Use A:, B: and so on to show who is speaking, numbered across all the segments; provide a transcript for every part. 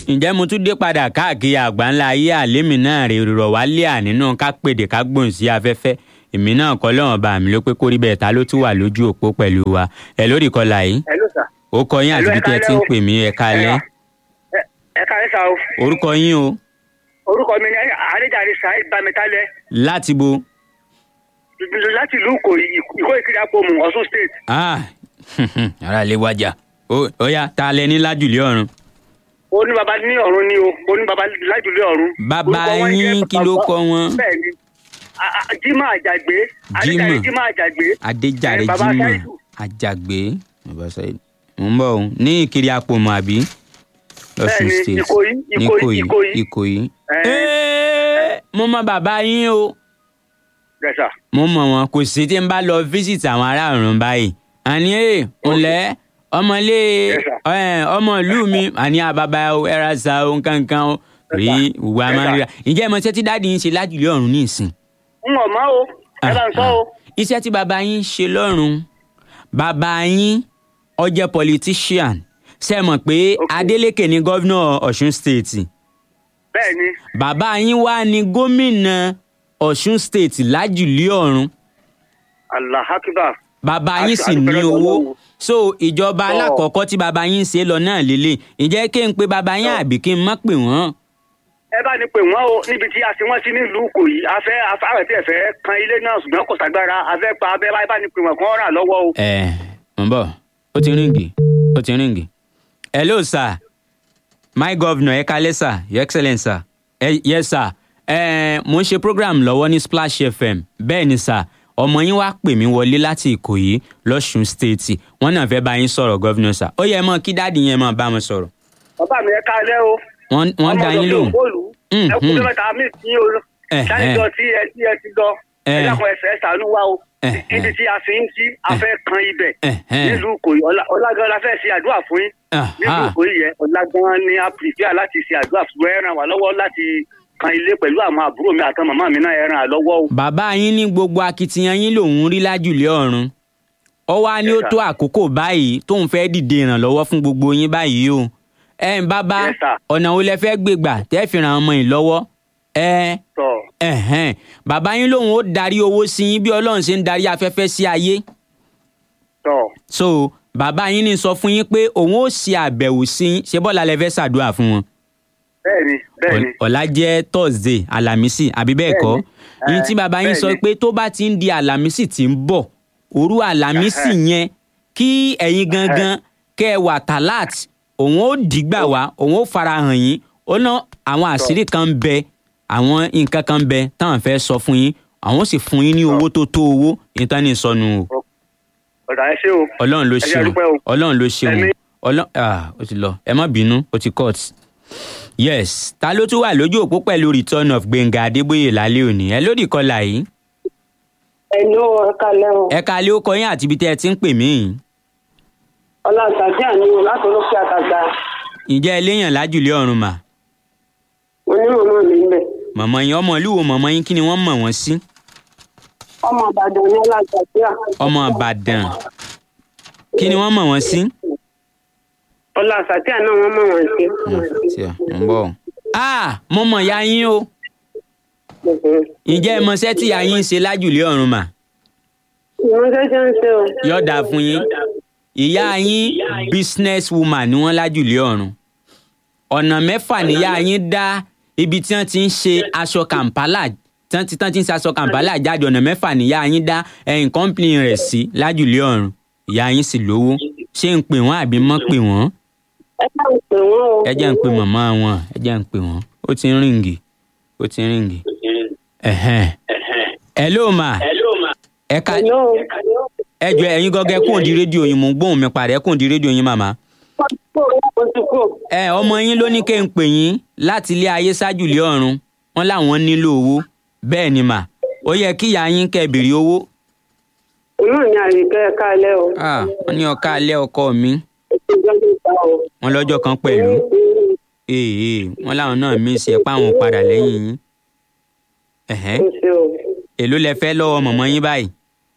A: ǹjẹ́ mo tún dé padà káàkiri àgbáńlá ayé àlémì náà rè rọ̀ wá lé ànínú ká pèdè ká gbòǹ sí afẹ́fẹ́ èmi náà kọ́ lọ́wọ́n bá mi ló pé kórí bẹ́ẹ̀ ta ló tún wà lójú òpó pẹ̀lú wa ẹ lórí kọlà yìí
B: Hello sir.
A: ó kọ yín àti bí tẹ́ ẹ ti ń pè mí ẹ kalẹ́
B: Ẹ- ẹ káàárọ̀ sá o
A: orúkọ yín o
B: orúkọ mi ni àríjàre saheed bamitalẹ
A: láti bo
B: láti ìlú ìkòyí ìkó ìkiri àpòmù ọ̀ṣun state.
A: ah ara lè wájà ó ó yá ta lẹ ní lájùlé ọ̀run
B: ó ní baba ní ọ̀run ni o ó ní baba lájúlé ọ̀run.
A: Bàbá
B: Orúkọ wọn
A: yín
B: jẹ́
A: kí ló kọ wọn?
B: bẹ́ẹ̀ni A- a- jimá àjàgbé àríjàre
A: Jimoh.
B: jimá àjàgbé.
A: adéjàre
B: Eh, Baba
A: jimoh
B: Saidu.
A: àjàgbé bàbá Saidu. mo ń bọ̀ o ní ìkiri àpòmọ̀ àbí lọ́sùn
B: Bẹ́ẹ̀ni,
A: state
B: Ìkòyí, Ìkòyí, Ìkòyí.
A: ìkòyí.
B: Eh.
A: Ẹ́ẹ́, mo mọ bàbá yín o
B: Yes,
A: mo mọ wọn kò sí tí n bá lọ visit àwọn ará ọ̀run báyìí àní ẹ ǹlẹ́ ọmọlé
B: Yes, sir.
A: ẹ, ọmọ ìlú mi àní àbábá o ẹra sa o nkankan o rí ìwà
B: Yes,
A: máa ń
B: sir.
A: ríra ǹjẹ́ ẹ mọ iṣẹ́ tí dáàdi yín ṣe lájùlé ọ̀run ní ìsìn
B: n ò mọ o ẹ bá ń sọ o.
A: iṣẹ́ tí bàbá yín ṣe lọ́run bàbá yín ó jẹ́ politician ṣe mọ̀ pé
B: Okay.
A: Adeleke ni gọ́vnọ̀ Ọ̀ṣun state
B: bẹ́ẹ̀ni
A: bàbá yín wá ní gómìnà Ọ̀ṣun state lájùlé ọ̀run
B: allah akbar.
A: bàbá
B: A
A: yín
B: ṣe
A: sì ní
B: àdúpẹ́
A: owó
B: lọ́wọ́.
A: so ìjọba
B: Tọ́.
A: alákọ̀ọ́kọ́ tí bàbá yín ṣe lọ náà lélẹ̀ ǹjẹ́ kí n pe bàbá yín
B: Tọ́.
A: àbí kí n má pè wọ́n.
B: ẹ bá ní pè wọ́n o níbi tí a ti wọ́n sí nílùú ìkòyí afẹ́ afárẹ̀ tí ẹ fẹ́ kan ilé náà ṣùgbọ́n kò sàgbára afẹ́ pa abẹ́ bá bá ní pè wọ́n kàn rà lọ́wọ́ o.
A: ẹ mọ̀ ń bọ̀ ó ti ríǹgì ó ti ríǹgì. hello sir my governor ẹ kalẹ́ sir your excellence sir ẹ yes sir ẹ mo ń ṣe program lọ́wọ́ ní Splash FM bẹ́ẹ̀ ni sir ọmọ yín wá pè mí wọlé láti Ìkòyí lọ́ṣun state wọ́n náà fẹ́ bá yín sọ̀rọ̀ governor sir ó yẹ mọ́ kí dáàdi yẹn máa bá wọn sọ̀rọ̀
B: bàbá mi ẹ káalẹ́ o.
A: wọ́n wọ́n dá yín lóhùn. Mm,
B: ẹ kú
A: mm.
B: tó mẹ́ta mi tí o
A: Eh,
B: ṣáìjọ
A: eh.
B: tí ẹ tí ẹ ti lọ ẹ
A: Eh.
B: dákun ẹsẹ̀ ṣàánú wa o.
A: Eh,
B: níbi
A: eh.
B: tí a fi ń sí afẹ́ kan ibẹ̀
A: Eh, eh.
B: nílùú ìkòyí Ọlá- ọlágan la fẹ́ ṣe àdúrà fún yín nílùú
A: Aha.
B: ìkòyí yẹn ọlágan ni a pìfíà láti ṣe àdúrà fún ẹ ràn wá lọ́wọ́ láti kan ilé pẹ̀lú àwọn àbúrò mi àtàwọn màmá mi náà ẹ ràn án lọ́wọ́ o.
A: bàbá yín ní gbogbo akitiyan yín lòún rí lájùlé ọ̀run ó wá ní ó
B: Yes, sir.
A: tó àkókò báyìí tóun fẹ́ dìde ìrànlọ́wọ́ fún gbogbo yín báyìí o ẹ ń bàbá
B: Yes, sir.
A: ọ̀nà wo lẹ fẹ́ gbé gbà tẹ́ fi ràn ọmọ yìí lọ́wọ́ ẹ
B: tọ́
A: ẹ̀hẹ́n bàbá yín lòun ó darí owó sí yín bí ọlọ́run ṣe ń darí afẹ́fẹ́ sí ayé
B: tọ́
A: so bàbá yín ní sọ fún yín pé òun ó ṣe àbẹ̀wò sí yín ṣé bọ́lá lẹ fẹ́ ṣàdúrà fún wọn
B: bẹ́ẹ̀ni bẹ́ẹ̀ni
A: ọ̀la jẹ́ thursday alamisi àbí bẹ́ẹ̀ kọ́
B: Bẹ́ẹ̀ni.
A: yín tí bàbá yín sọ
B: Bẹ́ẹ̀ni.
A: pé tó bá ti ń di alamisi tí ń bọ̀ òru alamisi yẹn kí ẹ̀yin gangan kẹ́ ẹ wà talat òun ó dìgbà wá òun ó farahàn yín ó ná àwọn àṣírí kan ń bẹ àwọn nǹkan kan ń bẹ táwọn fẹ́ sọ fún yín àwọn ó sì fún yín ní owó tó tó owó ìtàn ní ìsọnù o
B: ọ̀dà ẹ ṣé o.
A: ọlọ́run ló
B: Ẹ jẹ́
A: ṣeun
B: dúpẹ́ o.
A: ọlọ́run ló ṣeun
B: Ẹ̀mí.
A: ọlọ́run ah ó ti lọ ẹ má bínú ó ti cut yes ta ló tún wà lójú òpó pẹ̀lú return of Gbẹ̀ngà Adébóyè lálẹ́ òní ẹ lódì kọlà yìí
C: Ẹ̀lú ẹ̀ka lẹ́wọ̀n.
A: ẹ ká lé ó kọ yín àti ibi tẹ́ ẹ ti ń pè mí yìí
C: Ọlá àtàdé àníwò láti olókè àtàgbà.
A: ǹjẹ́ ẹ léèyàn lájùlé ọ̀run mà
C: Onímọ̀ náà ní ilẹ̀.
A: mọ̀mọ́ yín ọmọ ìlú wo mọ̀mọ́ yín kí ni wọ́n mọ̀ wọ́n sí
C: Ọmọ Ìbàdàn ní Ọlá àtàdé à.
A: ọmọ Ìbàdàn kí ni wọ́n mọ̀ wọ́n sí.
C: Ọlá àtàdé àná wọn mọ̀ wọ́n sí.
A: tí a ń bọ̀ o. ah mo mọ̀ ya yín o ǹjẹ́ ẹ mọṣẹ́ tí ya yín ń ṣe lájùlé ọ̀run mà
C: Ìwọ́n ṣẹ́ṣẹ́ ń ṣe o.
A: yọ̀ọ̀dà fún yín ìyá yín business woman ni wọ́n lájùlé ọ̀run ọ̀nà mẹ́fà níyá yín dá ibi tí wọ́n ti ń ṣe aṣọ kàmpálà tí wọ́n ti tán ti ń ṣe aṣọ kàmpálà jáde ọ̀nà mẹ́fà níyá yín dá ẹ̀yìn kọ́ńpìlì rẹ̀ sí lájùlé ọ̀run ìyá yín sì lówó ṣé ń pè wọ́n àbí mọ́ pè wọ́n
C: Ẹ bá ń pè wọ́n o.
A: ẹ jẹ́ ń pè màmá wọn ẹ jẹ́ ń pè wọ́n ó ti ń ríǹgì ó ti ń ríǹgì ẹ̀hẹ́n ẹ̀ ló mà ẹ ká
C: Ẹ̀lú
A: ẹ jọ ẹ̀yin gọgẹ kún di rédíò yín mò ń gbóhùn mi padà ẹ kún di rédíò yín màmá.
C: o ti kú.
A: ẹ ọmọ yín ló ní kẹ́ ń pè yín láti ilé ayé ṣáájú ilé ọ̀run wọn làwọn nílò owó bẹ́ẹ̀ ni mà ó yẹ kí ìyá yín kẹ́ béèrè owó.
C: Inú ni àyíká ẹ̀ka lẹ́ o.
A: Ah, wọ́n ní ọ̀ka alẹ́ ọkọ mi
C: Ètò ìjọba ìta o.
A: wọn lọ́jọ́ kan pẹ̀lú èè wọn làwọn náà mí sí ẹ páwọn ò padà lẹ́yìn yín. Ẹ̀hẹ́n,
C: Kò ṣe o.
A: èló lẹ fẹ́ lọ́wọ́ mọ̀mọ́ yín báyìí.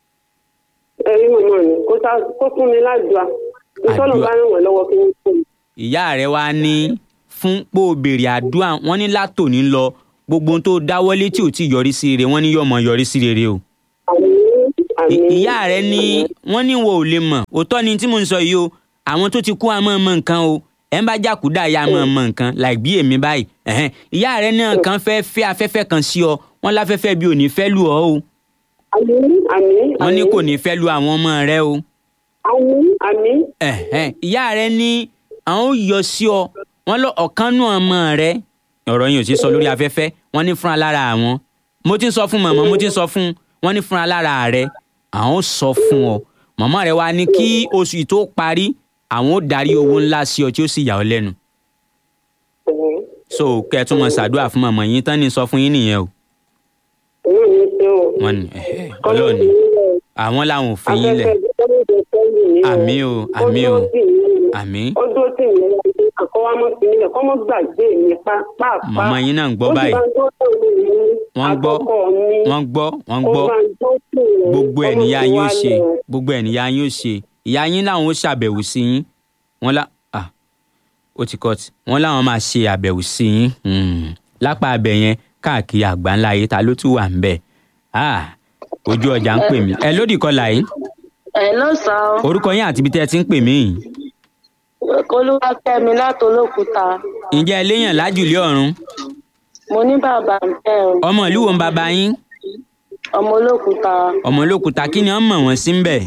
C: Ẹ̀rí mọ̀mọ́ mi kó sá- kó fún mi ládùá. Ìtọ́nà
A: Àdúà.
C: bá ràn wọ́n lọ́wọ́ kí n fún mi.
A: ìyá rẹ wá ní fún pé o béèrè àdúrà wọ́n ní látòní lọ gbogbo ohun tó dáwọ́lé tí ò tí yọrí sí rere wọ́n ní yóò mọ yọrí sí rere o.
C: àmín
A: I-
C: àmín.
A: ìyá rẹ ní wọ́n ní wo ò lè mọ̀ òótọ́ ni tí mo ń sọ yìí o àwọn tó ti kú àmọ́ mọ nǹkan o ẹ̀ ń bá jàkúdà ya mọ̀ mọ nǹkan like bí èmi báyìí ẹ̀hẹ́n. ìyá rẹ náà kan fẹ́ fẹ́ afẹ́fẹ́ kan sí ọ wọ́n láfẹ́fẹ́ bí ò ní fẹ́ lù ọ́ o
C: àmín àmín.
A: wọ́n ní
C: àmín.
A: kò ní fẹ́ lu àwọn ọmọ rẹ o
C: àmín àmín.
A: ẹ̀hẹ́n. ìyá rẹ ní àwọn ò yọ sí ọ wọ́n lọ ọ̀kan nù ọmọ rẹ ọ̀rọ̀ yìí ò sí sọ lórí afẹ́fẹ́ wọ́n ní fúnra lára àwọn mo ti ń sọ fún màmá mo ti ń sọ fún wọ́n ní fúnra lára rẹ àwọn ò sọ fún ọ màmá rẹ wá ní kí oṣù yìí tó parí àwọn ò darí owó ńlá sí ọ tí ó sì yà ọ lẹ́nu
C: Ẹ̀hẹ́n.
A: so kẹ́ ẹ tún mọ ṣàdúrà fún màmá yín tán ní sọ fún yín nìyẹn o
C: Èmi ò ní ṣe o.
A: wọ́n ní ẹ̀hẹ́, ọlọ́ọ̀ni àwọn làwọn ò fi yín lẹ̀ Àmín o, àmín o, àmín.
C: ó dúró tì mí lẹ́yìn àkọ́wá mọ́ sí nílẹ̀ kọ́ mọ́ gbàgbé mi pàápàá.
A: Màmá yín náà ń gbọ́
C: Ó sì
A: báyìí.
C: bá ń tó tò mí ní
A: wọ́n gbọ́
C: àkọ́kọ́ mi.
A: wọ́n gbọ́ wọ́n
C: Ó
A: gbọ́
C: bá ń tó tò mí.
A: gbogbo ẹ̀
C: Ọmọ
A: níyà
C: ti
A: yín ó
C: wá
A: ṣe
C: lọ.
A: gbogbo ẹ̀ níyà yín ó ṣe ìyá yín làwọn ó ṣàbẹ̀wò sí yín wọ́n lá ah ó ti kọ́ ti wọ́n láwọn máa ṣe àbẹ̀wò sí yín Hmm. lápá abẹ yẹn káàkiri àgbáńlá ayé ta ló tún wà ń bẹ̀ ah ojú ọjà ń pè mí ẹ lódì kọlà yìí
D: ẹ lọ́sàn-án
A: orúkọ yín àti ibi tẹ́ ẹ ti ń pè mí yìí
D: olúwakẹ́mi látolókùúta
A: ǹjẹ́ ẹ léèyàn lájùlé ọ̀run
D: mo ní bàbá ń bẹ̀ ọ́
A: ọmọ ìlú wo ń bàbá yín
D: ọmọ olókùúta
A: ọmọ olókùúta kí ni wọ́n mọ̀ wọ́n sí ń bẹ̀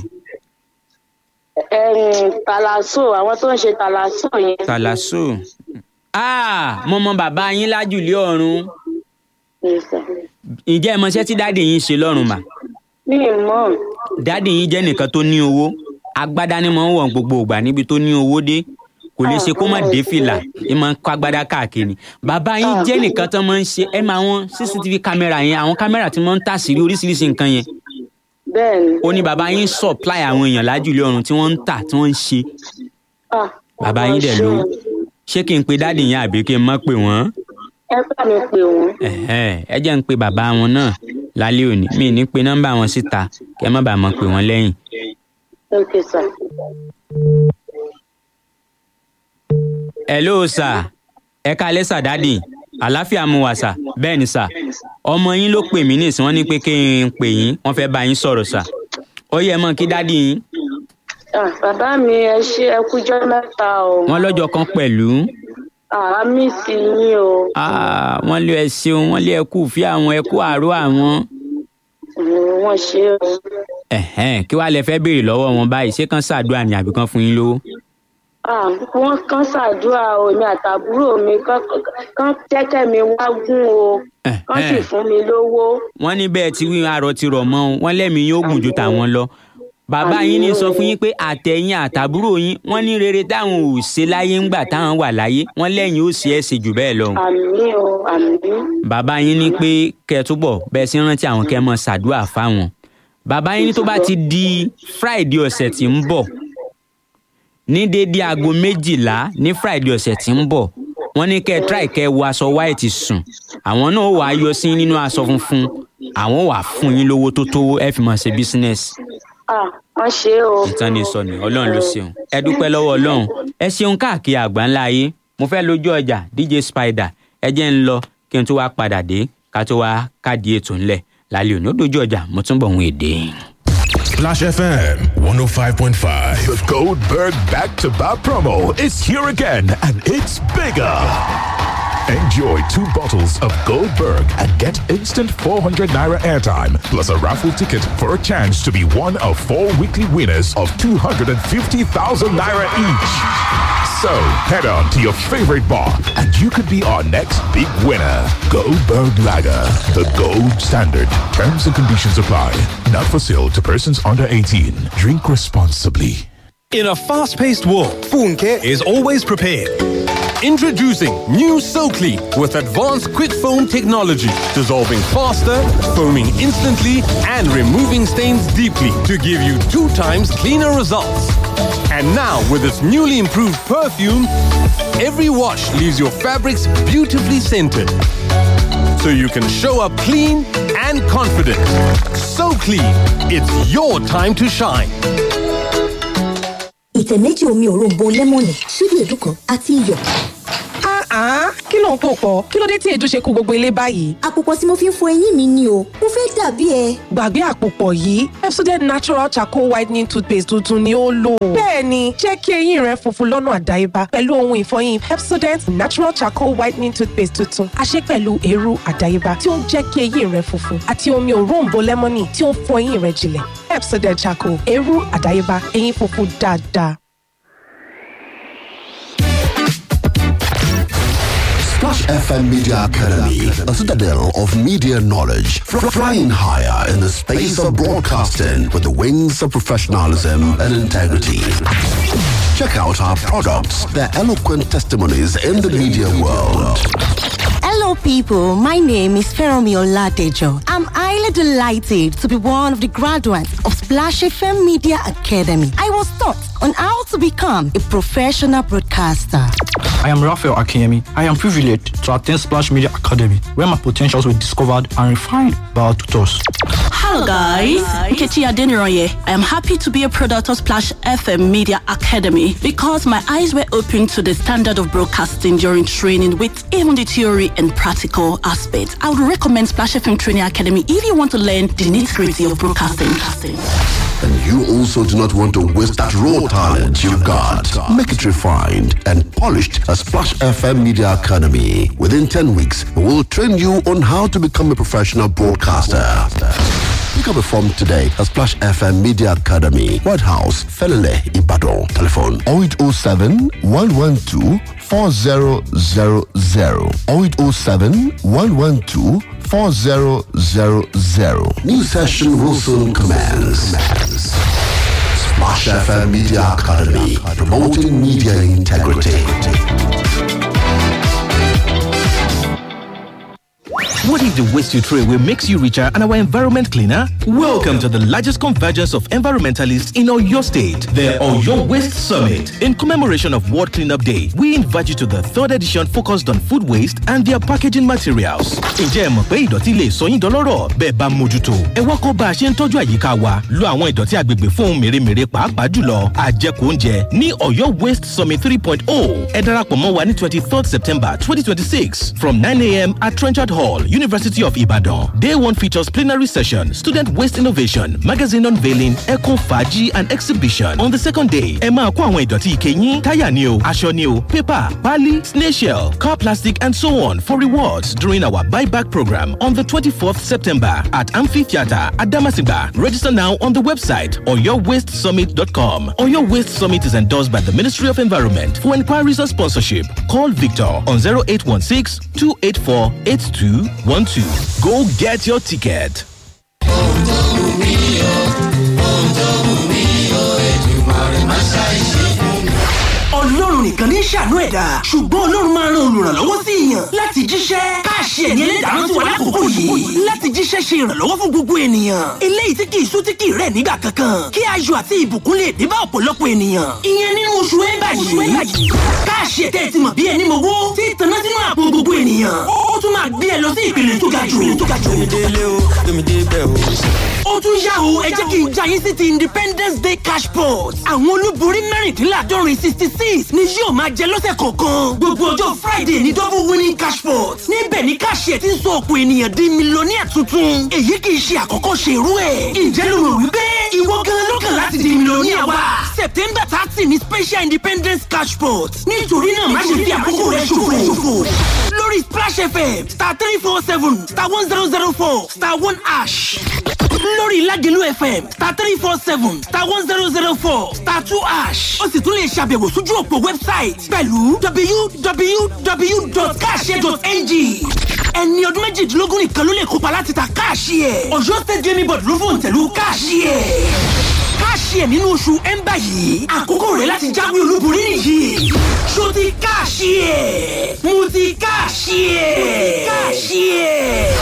D: ẹ̀rìn tàlàsò àwọn tó ń ṣe tàlàsò yẹn
A: tàlàsó ah mo mọ bàbá yín lájùlé ọ̀run ǹjẹ́ ẹ mọṣẹ́ tí dáàdì yín ṣe lọ́rùn mà
D: mi ì mọ̀
A: dáàdì yín jẹ́ nìkan tó ní owó agbádá ni máa ń wọ̀ gbogbo ìgbà níbi tó ní owó dé kò lè ṣe kó má dé fìlà ẹ máa ń kó agbádá káàkiri bàbá yín jẹ́ nìkan tó máa ń ṣe ẹ máa wọn cctv kámẹ́rà yẹn àwọn kámẹ́rà tí wọ́n ń tà sí oríṣiríṣi nǹkan yẹn
D: bẹ́ẹ̀ ni
A: ó ní bàbá yín supply àwọn èèyàn lájùlé ọ̀run tí wọ́n ń tà tí wọ́n ń ṣe
D: Ah,
A: bàbá yín dẹ̀
D: ṣé
A: lówó
D: o.
A: ṣé kí n pe dáàdì yín àbí kí n má pè wọ́n
D: ẹ bá mi pè wọ́n
A: ẹ̀hẹ́, ẹ jẹ́ ń pe bàbá wọn náà lálẹ́ òní mi ní pe nọ́mbà wọn síta kẹ́ má bàa mọ̀ pé wọ́n lẹ́yìn
D: ok sir
A: hello sir ẹ kalẹ́ sà dádì àláfíà mu wà sà bẹ́ẹ̀ ni sà ọmọ yín ló pè mí nísìn wọ́n ní pé kí n pè yín wọ́n fẹ́ bá yín sọ̀rọ̀ sà ó yẹ mọ́ kí dádì yín
D: Ah, bàbá mi ẹ ṣe ẹ kújọ́ mẹ́ta o
A: wọ́n lọ́jọ́ kan pẹ̀lú
D: àá mí sí yín o
A: Ah, wọ́n lé ẹ ṣeun wọ́n lé ẹ kú fí àwọn ẹ kú àárọ̀ àwọn
D: Mm, wọ́n ṣe o
A: ẹ̀hẹ́n, kí wàá lẹ fẹ́ béèrè lọ́wọ́ wọn báyìí ṣé kán ṣàdúrà ní àbí kán fún yín lówó
D: Ah, wọ́n kàn ṣàdúrà o èmi àtàbúrò mi kán- kán jẹ́kẹ́ mi wá gún o kán sì
A: Ẹ̀hẹ́n.
D: fún mi lówó.
A: wọ́n ní bẹ́ẹ̀ tí wíwọn arọ ti rọ̀ mọ́ o wọ́n lẹ́mìí yóò gùn ju tàwọn lọ bàbá yín ní sọ fún yín pé àtẹ̀yìn àtàbúrò yín wọ́n ní rere táwọn ò ṣe láyé ńgbà táwọn wà láyé wọ́n lẹ́yìn ó ṣe é ṣe jù bẹ́ẹ̀ lọ.
D: àmì o àmì
A: bàbá yín ní pé kẹ́ ẹ túbọ̀ bẹ́ẹ̀ sí rántí àwọn kẹ́ ẹ mọ́ ṣàdúrà fáwọn. bàbá yín ní tó bá ti di friday ọ̀sẹ̀ tí ń bọ̀ ní déédé aago méjìlá ní friday ọ̀sẹ̀ tí ń bọ̀ wọ́n ní kẹ́ ẹ try kẹ́ ẹ wọ aṣọ white sùn àwọn náà wàá yọ sí nínú aṣọ funfun àwọn wàá fún yín lówó tó tówó ẹ fi máa ṣe business
D: ah wọ́n ṣe o
A: ìtàn ní sọ ni ọlọ́run ló ṣeun ẹ dúpẹ́ lọ́wọ́ ọlọ́run ẹ ṣeun káàkiri àgbáńlá ayé mo fẹ́ lójú ọjà dj spider ẹ jẹ́ ń lọ kí n tó wá padà dé ká tó wá káàdì ètò ńlẹ̀ lálẹ́ òní ó dojú ọjà mo tún bọ̀ ń èdè.
E: Splash FM 105.5.
F: The Goldberg back to back promo is here again and it's bigger. Enjoy two bottles of Goldberg and get instant 400 naira airtime plus a raffle ticket for a chance to be one of four weekly winners of 250,000 naira each. So head on to your favorite bar and you could be our next big winner. Goldberg Lager, the gold standard. Terms and conditions apply. Not for sale to persons under 18. Drink responsibly.
G: In a fast paced world, Funke is always prepared. Introducing new SoClean with advanced quick foam technology, dissolving faster, foaming instantly, and removing stains deeply to give you two times cleaner results. And now, with its newly improved perfume, every wash leaves your fabrics beautifully scented. So you can show up clean and confident. So clean, it's your time to shine.
H: ìtẹ̀ méjì omi òróǹbó lẹ́mọ̀nì ṣíbí èédú kan àti iyọ̀. Ah, kí ló ń pò pọ̀? Kí ló dé tí èdè ṣe kó gbogbo ilé báyìí?
I: àpòpọ̀ tí mo fi ń fọ eyín mi ni o mo fẹ́ dàbí ẹ.
H: Gbàgbé àpòpọ̀ yìí, Pepsodent Natural Charcoal Whitening Toothpaste tuntun ni ó lò. Bẹ́ẹ̀ni, jẹ́ kí eyín rẹ funfun lọ́nà àdáyébá pẹ̀lú ohun ìfọyín Pepsodent Natural Charcoal Whitening Toothpaste tuntun. A ṣe pẹ̀lú eérú àdáyébá tí ó ń jẹ́ kí eyín rẹ funfun àti omi òróǹbó lẹ́mọ́nì tí ó ń fọ eyín rẹ jinlẹ̀. Pepsodent Charcoal, eérú àdáyébá, eyín funfun dáadáa.
J: Splash FM Media Academy, a citadel of media knowledge, fr- flying higher in the space of broadcasting with the wings of professionalism and integrity. Check out our products, their eloquent testimonies in the media world.
K: Hello, people. My name is Feromi Oladejo. I'm highly delighted to be one of the graduates of Splash FM Media Academy. I was taught on how to become a professional broadcaster.
L: I am Raphael Akinyemi. I am privileged to attend Splash Media Academy, where my potentials were discovered and refined by our tutors.
M: Hello guys, Nkechi Adeniroye. I am happy to be a product of Splash FM Media Academy because my eyes were opened to the standard of broadcasting during training with even the theory and practical aspects. I would recommend Splash FM Training Academy if you want to learn the nitty-gritty of broadcasting.
J: And you also do not want to waste that raw talent you've got. Make it refined and polished at Splash FM Media Academy. Within 10 weeks, we will train you on how to become a professional broadcaster. Pick up a form today at Splash FM Media Academy, White House, Felele, Ibadan. Telephone 0807 112 4000 0807 112 4000. New session will soon commence. Splash FM Media Academy, promoting media integrity.
N: What if the waste you throw away makes you richer and our environment cleaner? Welcome to the largest convergence of environmentalists in Oyo State, the Oyo Waste Summit. In commemoration of World Cleanup Day, we invite you to the third edition focused on food waste and their packaging materials. Ǹjẹ́ ẹ mọ̀ pé ìdọ̀tí lè sọ yín dọlọ́rọ̀ bẹ́ẹ̀ bá mójútó? Ẹ wá kọ́ bá a ṣe ń tọ́jú àyíká wa, lo àwọn ìdọ̀tí agbègbè fún ohun mèremère pàápàá jùlọ àjẹkù oúnjẹ ní Oyo Waste Summit 3.0. Ẹ darapọ̀ mọ́ wa ní 23rd September 2026 from 9am at Trenchard Hall, University of Ibadan. Day one features plenary session, student waste innovation, magazine unveiling, eco faji and exhibition. On the second day, ẹ máa kó àwọn ìdọ̀tí ike yín, táyà ni o, aṣọ ni o, paper, pali, snail shell, car plastic and so on for rewards during our buyback program on the 24th September at Amphitheatre at Damasigba. Register now on the website oyowastesummit.com. Oyo Waste Summit is endorsed by the Ministry of Environment. For inquiries or sponsorship, call Victor on 0816 284 8212. Go get your ticket.
O: ọlọ́run nìkan ní ṣàánú ẹ̀dá ṣùgbọ́n ọlọ́run máa ran olùrànlọ́wọ́ sí èèyàn láti jíṣẹ́ káàṣì ẹ̀ní ẹlẹ́dàá tí wà lákòókò yìí láti jíṣẹ́ ṣe ìrànlọ́wọ́ fún gbogbo ènìyàn eléyìí tí kì í sú tí kì í rẹ̀ nígbà kankan kí ayọ̀ àti ìbùkún lè dé bá ọ̀pọ̀lọpọ̀ ènìyàn ìyẹn nínú oṣù ẹ̀bà yìí káàṣì ẹ̀tẹ́ ti mọ̀ bí ẹni mowó tí tanná sínú àpò gbogbo ènìyàn ó tún máa gbé ẹ lọ sí ìpele tó ga jù ó tún yá o ẹ jẹ́ kí n já yín sí ti independence day cash pot àwọn olúborí mẹ́rìndínláàdọ́rin sixty six ni yóò máa jẹ lọ́sẹ̀ kọ̀ọ̀kan gbogbo ọjọ́ friday ní double winning cash pot níbẹ̀ ni káàṣì ẹ̀ ti ń sọ ọ̀pọ̀ ènìyàn di mílíọ̀nìyà tuntun èyí kì í ṣe àkọ́kọ́ ṣe irú ẹ̀ ǹjẹ́ ló rò wípé ìwọ gan ló kàn láti di mílíọ̀nìyà wa september thirty ni special independence cash pot nítorí náà má ṣe fi àkókò rẹ ṣòfò lórí splash fm star three four seven star one zero zero four star one ash lórí Lágelú FM star three four seven star one zero zero four star two ash ó sì tún lè ṣàbẹ̀wò sójú òpó wẹ́bsáìtì pẹ̀lú www.cash.ng ẹni ọdún méjìdínlógún nìkan ló lè kópa láti ta káàṣì ẹ̀ Ọ̀yọ́ state gaming board ló fòun tẹ̀lú káàṣì ẹ̀ káàṣì ẹ̀ nínú oṣù ẹ̀ńbà yìí àkókò rẹ̀ láti jáwé olúborí nìyí ṣó ti káàṣì ẹ̀ mo ti káàṣì ẹ̀ káàṣì ẹ̀.